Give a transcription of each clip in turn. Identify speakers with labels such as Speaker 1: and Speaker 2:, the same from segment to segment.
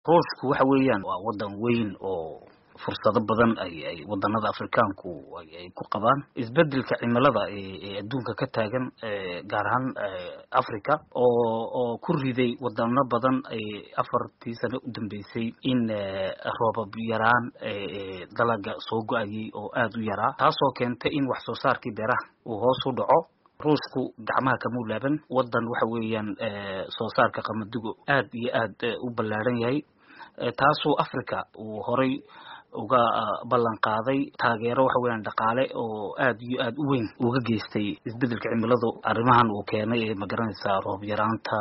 Speaker 1: ruushku waxa weeyaan waa wadan weyn oo fursado badan ay ay wadanada afrikaanku ay ku qabaan isbedelka cimilada ee adduunka ka taagan gaar ahaan africa oo oo ku riday wadano badan afartii sano u dambeysay in roobab yaraan dalaga soo go-ayay oo aada u yaraa taasoo keentay in wax soo saarkii beeraha uu hoos u dhaco ruushku gacmaha kamuu laaban wadan waxa weeyaan soo saarka qamadigu aad iyo aad u ballaaran yahay taasoo africa uu horay uga ballan qaaday taageero waxa weeyaan dhaqaale oo aad iyo aad u weyn uga geystay isbedelka cimiladu arrimahan uu keenay ee magaranaysaa roob yaraanta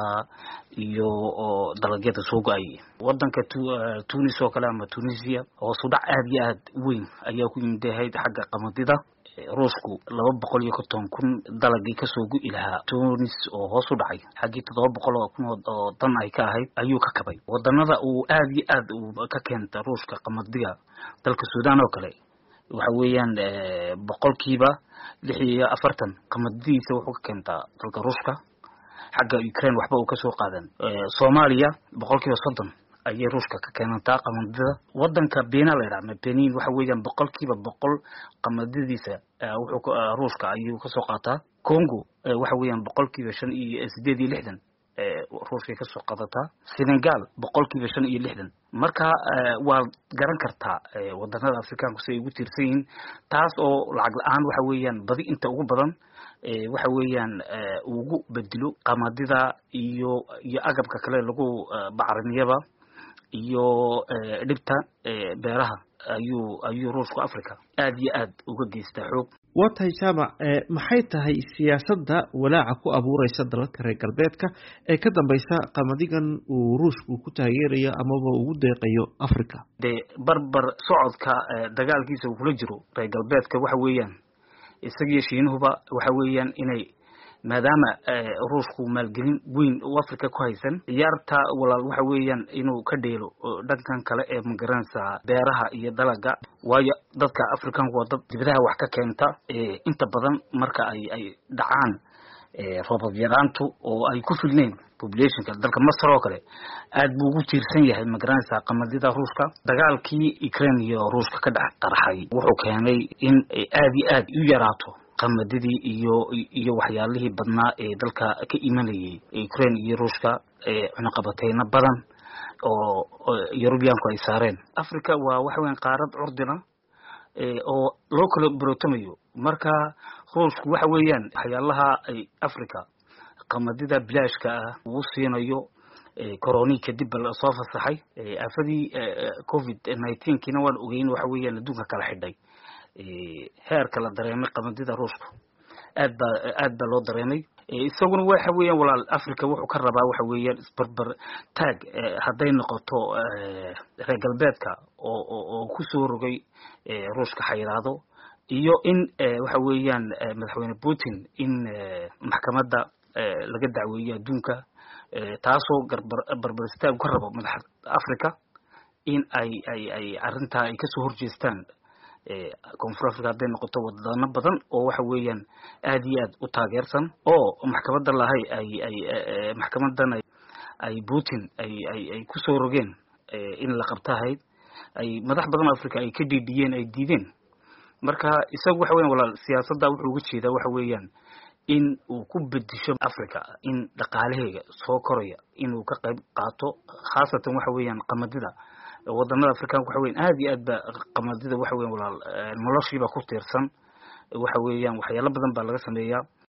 Speaker 1: iyo dalagyada soo go-ayay wadanka tunis oo kale ama tunisia hoos u dhac aad iyo aad weyn ayaa ku yimidahayd xagga qamadida ruushku laba boqol iyo konton kun dalagii kasoo gu-i lahaa tunis oo hoos u dhacay xaggii toddoba boqol oo kun oo dan ay ka ahayd ayuu ka kabay wadanada uu aad iyo aad ka keenta ruushka qamadiga dalka sudan oo kale waxa weeyaan boqolkiiba lix iyo afartan qamadidiisa wuxuu ka keentaa dalka ruushka xagga ukraine waxba uu kasoo qaadan soomaaliya boqolkiiba soddon ayay ruushka ka keenantaa qamadida wadanka bena la yidhaha benin waxa weeyaan boqolkiiba boqol qamadadiisa wuxuu ruushka ayuu kasoo qaataa congo waxa weeyaan boqolkiiba shan iyo sideed iyo lixdan ruushkay kasoo qaadataa senegal boqolkiiba shan iyo lixdan marka waad garan kartaa wadanada afrikaanku si ay ugu tiirsan yihiin taas oo lacag la-aan waxa weeyaan badi inta ugu badan waxa weeyaan ugu bedelo qamadida iyo iyo agabka kale lagu bacrimiyaba iyo dhibta beeraha ayuu ayuu ruushku africa aad iyo aad uga geystaa xoog
Speaker 2: waa tahay jaamac maxay tahay siyaasadda walaaca ku abuureysa dalalka reer galbeedka ee ka dambeysa qamadigan uu ruushku ku taageerayo amaba ugu deeqayo africa
Speaker 1: dee barbar socodka dagaalkiisa uu kula jiro reer galbeedka waxa weeyaan isagiyo shiinuhuba waxa weeyaan inay maadaama ruushku maalgelin weyn u africa ku haysan ciyaarta walaal waxa weeyaan inuu ka dheelo dhankan kale ee magaranaysaa beeraha iyo dalaga waayo dadka africanku waa dad dibadaha wax ka keenta inta badan marka ay ay dhacaan roobab yaraantu oo ay ku filneyn populationka dalka masar oo kale aad buu ugu tiirsan yahay magaranaysaa qamadida ruushka dagaalkii ukraine iyo ruushka ka dhex qarxay wuxuu keenay in aad iyo aad u yaraato qamadidii iyo iyo waxyaalihii badnaa ee dalka ka imanayay ukraine iyo ruushka cunaqabateyno badan oo yurubiyaanku ay saareen africa waa waxa weyan qaarad curdina oo loo kala barotamayo marka ruushku waxa weeyaan waxyaalaha ay africa qamadida bilaashka ah uu siinayo coroni kadib lasoo fasaxay aafadii covid nineteenkiina waan ogeyn waxa weeyaan adduunka kala xidhay heerka la dareemay qamadida ruushku aad baa aad baa loo dareemay isaguna waxa weeyaan walaal africa wuxuu ka rabaa waxa weeyaan isbarbar taag hadday noqoto reer galbeedka oo oo kusoo rogay ruushka xayiraado iyo in waxa weeyaan madaxweyne putin in maxkamadda laga dacweeyo adduunka taasoo garbar barbar istaag ka rabo madaxa africa in ay ay ay arrintaa ay kasoo horjeestaan koonfur africa hadday noqoto wadano badan oo waxa weeyaan aad iyo aad u taageersan oo maxkamadda lahay ay ay maxkamadan ay putin ay ay ay kusoo rogeen in la qabtahayd ay madax badan oo africa ay ka dhiidhiyeen ay diideen marka isagu waxa weyan walaal siyaasadda wuxuu uga jeedaa waxa weeyaan in uu ku bedisho africa in dhaqaalaheega soo koraya inuu ka qayb qaato khaasatan waxa weeyaan qamadida wadanada africanka waxa weyan aad iyo aad ba qamadida waxa weyan walaal noloshiiba ku tiirsan waxa weeyaan waxyaalo badan baa laga sameeyaa